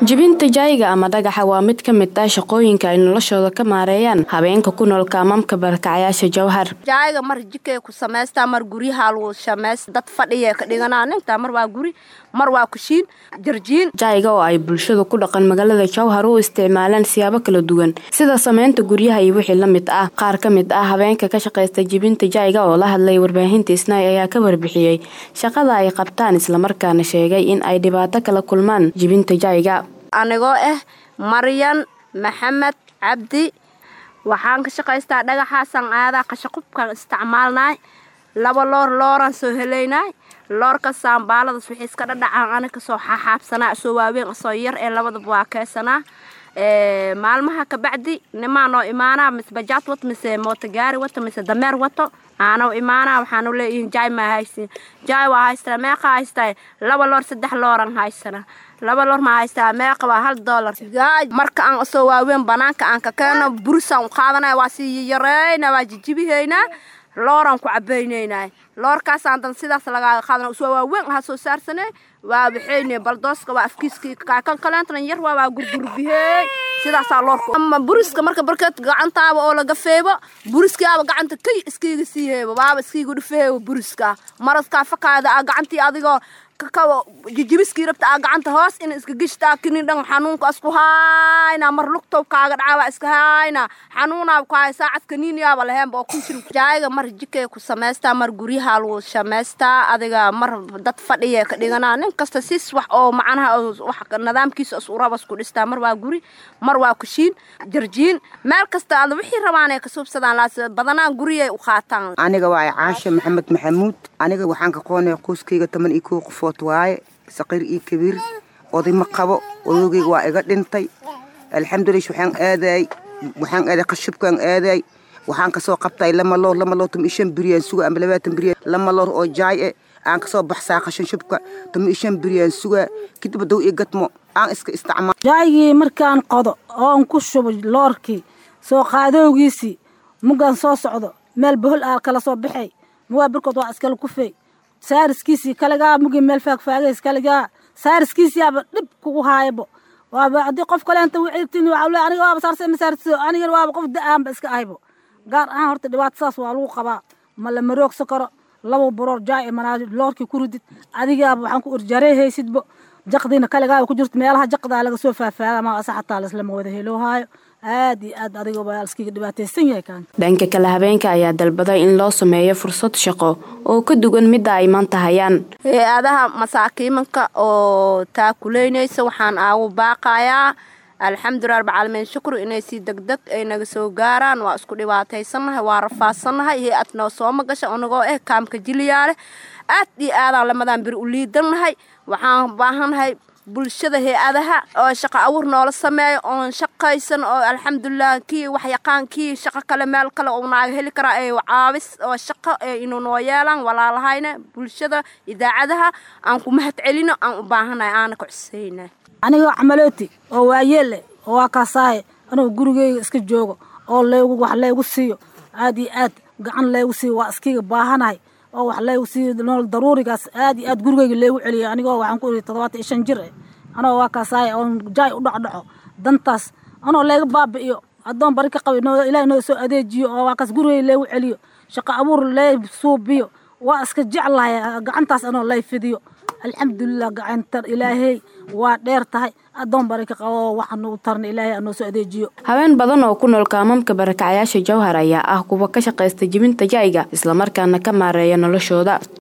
jibinta jaayiga ama dhagaxa waa mid ka mid ah shaqooyinka ay noloshooda ka maareeyaan habeenka ku nool kaamamka barakacayaasha jawhar jaayiga mar jikay ku samaystaa mar guryaha lagu samaysta dad fadhiya ka dhiganaa ninta mar waa guri mar waa kushiin jarjiin jaayiga oo ay bulshadu ku dhaqan magaalada jawhar u isticmaalaan siyaabo kala duwan sida samaynta guryaha iyo wixii la mid ah qaar ka mid ah habeenka ka shaqaysta jibinta jaayiga oo la hadlay warbaahinta isnaay ayaa ka warbixiyey shaqada ay qabtaan islamarkaana sheegay in ay dhibaato kala kulmaan jibinta jaayiga anigoo ah maryan maxamed cabdi waxaan ka shaqaystaa dhagaxaasaan aadaa qashaqubkaan isticmaalnaay laba loor looraan soo helaynay loorka saambaaladas wixii iska dhadhacaan ani kasoo xaxaabsanaa soo waaweyn asoo yar ee labadaba waa keesanaa maalmaha kabacdi nimaa noo imaanaa mise bajaad wato mise mootogaari wato mise dameer wato aanoo imaanaa waxaanu leeyihiin jaay maa haysin jaay waa haystaa meeqa haystaa laba loor saddex looran haysana laba loor ma haystaa meeqa waa hal doolar marka aan soo waaweyn banaanka aan ka keeno burisaan u qaadanaya waa sii yareyna waa jijibihaynaa looraan ku cabaynaynaa loorkaasaan dan sidaas lagaa qaadana soo waaweyn aha soo saarsanay waa waxayne baldooska waa afkiiskii kaakan kaleentana yar waa waa gurgurbihey sidaasaa loorku ama buriska marka barkeed gacantaaba oo laga feebo buriskaaba gacanta kay iskiiga sii heebo waaba iskiiga dhufeebo buriska maraskaa fakaada a gacantii adigoo kakawa jijibiskii rabta aa gacanta hoos in iska gishtaa kinin dhan xanuunka isku hayna mar lugtow kaaga dhacaaba iska hayna xanuunaaba ku hay saacad kaniiniyaaba laheenba oo kun jir jaayiga mar jikay ku samaystaa mar guryaha lagu samaystaa adiga mar dad fadhiya ka dhiganaa nin kasta sis wax oo macnaha wax nidaamkiisa is urabas ku dhistaa mar waa guri mar waa kushiin jarjiin meel kasta ada wixii rabaan ay ka suubsadaan laas badanaa guriyay u qaataan aniga waa caasha maxamed maxamuud aniga waxaan ka qoonaya qoyskayga toban iyo kow qof waaye saqiir iyo kabiir oday ma qabo odogeyga waa iga dhintay alxamdulilah waxaan aaday waxaan aaday qashubkaan aaday waxaan kasoo qabtay lama loor lama loor tama ishan biryaan suga ama labaatan biryaan lama loor oo jaay e aan kasoo baxsaa qashan shubka tama ishan biryaan suga kadib dow iyo gadmo aan iska isticmaal jaaygii markaan qodo oon ku shubo loorkii soo qaadowgiisii mugaan soo socdo meel bohol aa kala soo baxay mugaa birkood waa iskala kufey saariskiisii kaligaa mugii meel faagfaagays kaligaa saariskiisiyaaba dhib kugu haayabo waaba haddii qof kaleenta wiciirtin waxaa le aniga waaba saarse masaartiso anigana waaba qof da-aanba iska ahaybo gaar ahaan horta dhibaato saas waa lagu qabaa ma la maroogsa karo laba baroor jaay manaa loorkii ku ridid adigaaba waxaan ku urjareehaysidbo jaqdiina kaligaaba ku jirto meelaha jaqdaa laga soo faafaaga ma asa xataa laislama wada heloohaayo aad iyo aad adigaba iskiga dhibaataysan yahay kaan dhanka kale habeenka ayaa dalbaday in loo sameeyo fursad shaqo oo ka duwan midda ay maanta hayaan hay-adaha masaakiimanka oo taakuleynaysa waxaan aagu baaqayaa alxamdulilah rabcaalamiin shukru inay sii degdeg ay naga soo gaaraan waa isku dhibaataysannahay waa rafaadsannahay hay-ad noo sooma gasha anagoo eh kaamka jiliyaale aad iyo aadaan lamadaan biri u liidannahay waxaan baahannahay bulshada hay-adaha oo shaqo awur noola sameeyo oon shaqaysan oo alxamdulilah kii waxyaqaan kii shaqo kale meel kale uu naaga heli karaa ee caabis oo shaqo ee inuu noo yeelaan walaalahayna bulshada idaacadaha aan ku mahad celino aan u baahannahay aana ka cuseyna anigoo camalooti oo waayeelle oo waa kaasaaye anugu gurigeyga iska joogo oo laygu wax laygu siiyo aad iyo aad gacan laygu siiyo waa iskiga baahanahay oo wax laygu siiyo nool daruurigaas aad iyo aad gurigeyga laygu celiyo anigoo waxaan ku iri toddobaatan iyo shan jir eh anoo waa kaasaaye oon jaay u dhacdhaco dantaas anoo layga baabi'iyo addoon bari ka qabi ilaah noo soo adeejiyo oo waa kaas gurigeyga laygu celiyo shaqo abuur lay suubiyo waa iska jeclahay gacantaas anoo lay fidiyo alxamdulilah gacantar ilaahey waa dheer tahay addoon bari ka qabo waxaan ugu tarna ilaahay anoo soo adeejiyo haween badan oo ku nool kaamamka barakacayaasha jawhar ayaa ah kuwa ka shaqaysta jibinta jaayiga islamarkaana ka maareeya noloshooda